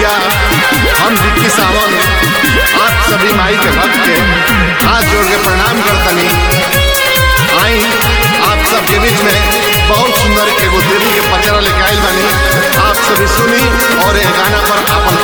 भैया हम विक्की सावंत आप सभी माई के भक्त के हाथ जोड़ के प्रणाम करतनी आई आप सबके बीच में बहुत सुंदर एगो देवी के पचरा लेके आइल बानी आप सभी सुनी और ये गाना पर अपन